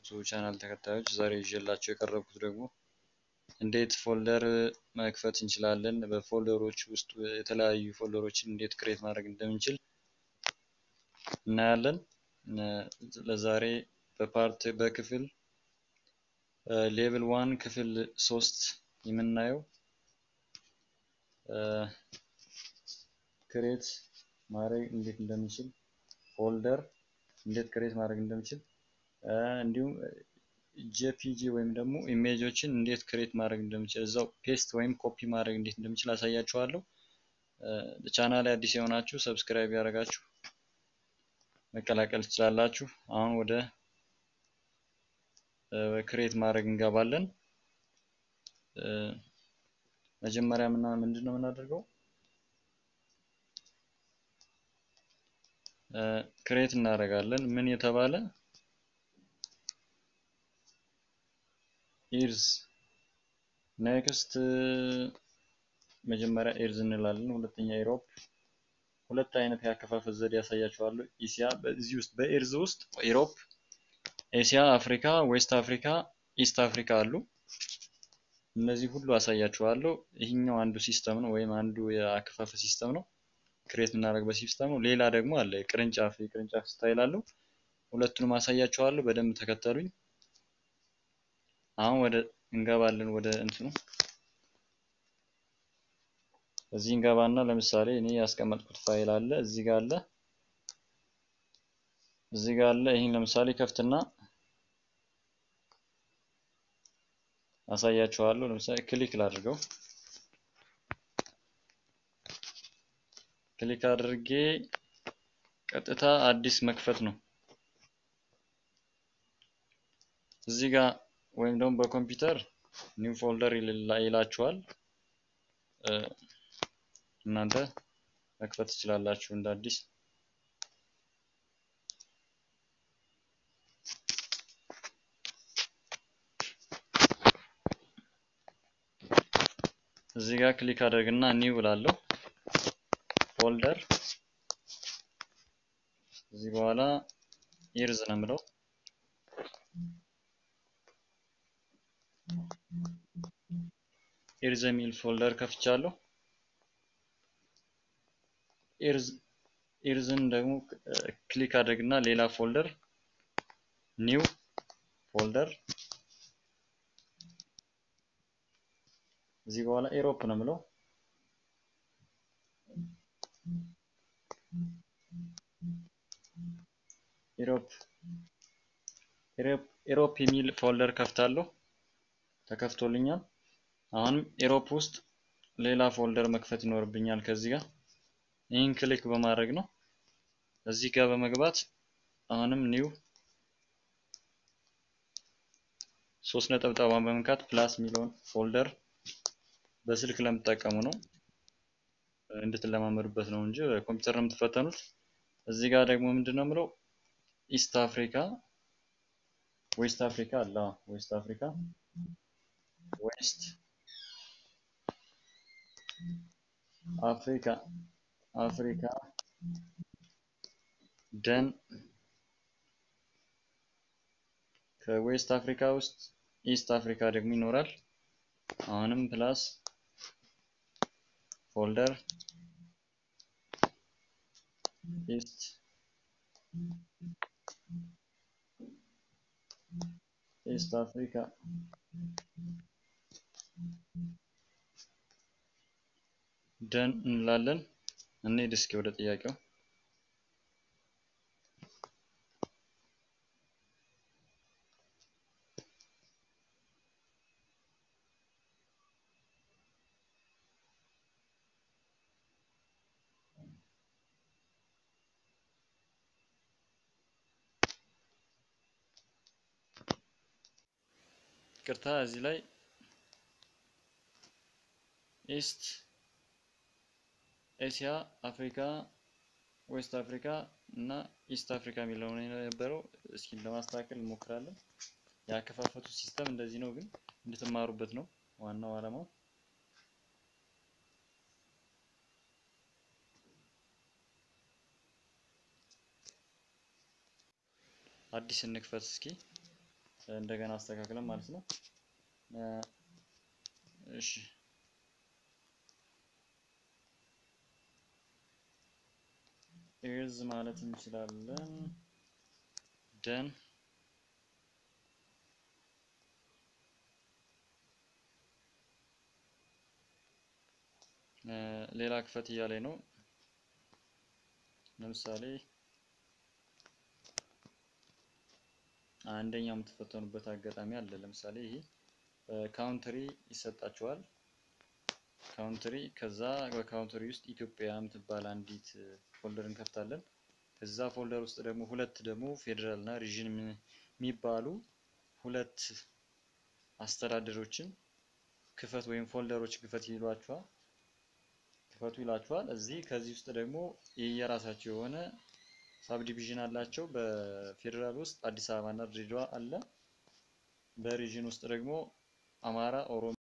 ቻናል ተከታዮች ዛሬ ይዤላቸው የቀረብኩት ደግሞ እንዴት ፎልደር መክፈት እንችላለን፣ በፎልደሮች ውስጥ የተለያዩ ፎልደሮችን እንዴት ክሬት ማድረግ እንደምንችል እናያለን። ለዛሬ በፓርት በክፍል ሌቭል ዋን ክፍል ሶስት የምናየው ክሬት ማድረግ እንዴት እንደምንችል ፎልደር እንዴት ክሬት ማድረግ እንደምችል እንዲሁም ጄፒጂ ወይም ደግሞ ኢሜጆችን እንዴት ክሬት ማድረግ እንደምችል እዛው ፔስት ወይም ኮፒ ማድረግ እንዴት እንደምችል አሳያችኋለሁ። ቻናል አዲስ የሆናችሁ ሰብስክራይብ ያደረጋችሁ መቀላቀል ትችላላችሁ። አሁን ወደ ክሬት ማድረግ እንገባለን። መጀመሪያ ምና ምንድን ነው የምናደርገው? ክሬት እናደርጋለን። ምን የተባለ ኢርዝ ኔክስት መጀመሪያ ኤርዝ እንላለን። ሁለተኛ ኢሮፕ። ሁለት አይነት ያከፋፈል ዘዴ ያሳያችኋለሁ። ኢሲያ በዚህ ውስጥ በኤርዝ ውስጥ ኢሮፕ፣ ኤሲያ፣ አፍሪካ፣ ዌስት አፍሪካ፣ ኢስት አፍሪካ አሉ። እነዚህ ሁሉ አሳያችኋለሁ። ይህኛው አንዱ ሲስተም ነው ወይም አንዱ የአከፋፈል ሲስተም ነው። ክሬት የምናደርግበት ሲስተም ነው። ሌላ ደግሞ አለ ቅርንጫፍ የቅርንጫፍ ስታይል አለው። ሁለቱንም አሳያችኋለሁ። በደንብ ተከተሉኝ። አሁን ወደ እንገባለን ወደ እንትኑ እዚህ እንገባና ለምሳሌ እኔ ያስቀመጥኩት ፋይል አለ እዚህ ጋር አለ እዚህ ጋር አለ። ይህን ለምሳሌ ከፍትና አሳያችኋለሁ። ለምሳሌ ክሊክ ላድርገው። ክሊክ አድርጌ ቀጥታ አዲስ መክፈት ነው። እዚህ ጋር ወይም ደግሞ በኮምፒውተር ኒው ፎልደር ይላችኋል። እናንተ መክፈት ትችላላችሁ እንደ አዲስ። እዚህ ጋር ክሊክ አድርግና ኒው እላለሁ ፎልደር። እዚህ በኋላ ኢርዝ ነው የምለው ኢርዝ የሚል ፎልደር ከፍቻለሁ። ኢርዝ ኢርዝን ደግሞ ክሊክ አድርግና ሌላ ፎልደር ኒው ፎልደር እዚህ በኋላ ኤሮፕ ነው የምለው ኢሮፕ ኢሮፕ የሚል ፎልደር ከፍታለሁ። ተከፍቶልኛል። አሁንም ኢሮፕ ውስጥ ሌላ ፎልደር መክፈት ይኖርብኛል። ከዚህ ጋር ይህን ክሊክ በማድረግ ነው። እዚህ ጋር በመግባት አሁንም ኒው ሶስት ነጠብጣቧን በመንካት ፕላስ የሚለውን ፎልደር በስልክ ለምትጠቀሙ ነው እንድትለማመዱበት ነው እንጂ ኮምፒውተር ነው የምትፈተኑት። እዚህ ጋር ደግሞ ምንድን ነው የምለው ኢስት አፍሪካ ዌስት አፍሪካ አለ። ዌስት አፍሪካ ዌስት አፍሪካ አፍሪካ ደን ከዌስት አፍሪካ ውስጥ ኢስት አፍሪካ ደግሞ ይኖራል። አሁንም ፕላስ ፎልደር ኢስት ኢስት አፍሪካ ደን እንላለን። እንሂድ እስኪ ወደ ጥያቄው። ቅርታ እዚህ ላይ ኢስት ኤሲያ፣ አፍሪካ፣ ዌስት አፍሪካ እና ኢስት አፍሪካ የሚለው ነው የነበረው። እስኪ ለማስተካከል እንሞክራለን። ያከፋፈቱ ሲስተም እንደዚህ ነው፣ ግን እንድትማሩበት ነው ዋናው ዓላማው። አዲስ እንክፈት እስኪ እንደገና አስተካክለን ማለት ነው። እሺ ኤርዝ ማለት እንችላለን። ደን ሌላ ክፈት እያለኝ ነው። ለምሳሌ አንደኛው የምትፈተኑበት አጋጣሚ አለ። ለምሳሌ ይሄ ካውንትሪ ይሰጣችኋል። ካውንትሪ ከዛ በካውንትሪ ውስጥ ኢትዮጵያ የምትባል አንዲት ፎልደር እንከፍታለን። ከዛ ፎልደር ውስጥ ደግሞ ሁለት ደግሞ ፌዴራል እና ሪዥን የሚባሉ ሁለት አስተዳደሮችን ክፈት ወይም ፎልደሮች ክፈት ይሏችኋል ክፈቱ ይላችኋል። እዚህ ከዚህ ውስጥ ደግሞ የየራሳቸው የሆነ ሳብ ዲቪዥን አላቸው። በፌዴራል ውስጥ አዲስ አበባ እና ድሬዳዋ አለ። በሪዥን ውስጥ ደግሞ አማራ፣ ኦሮሞ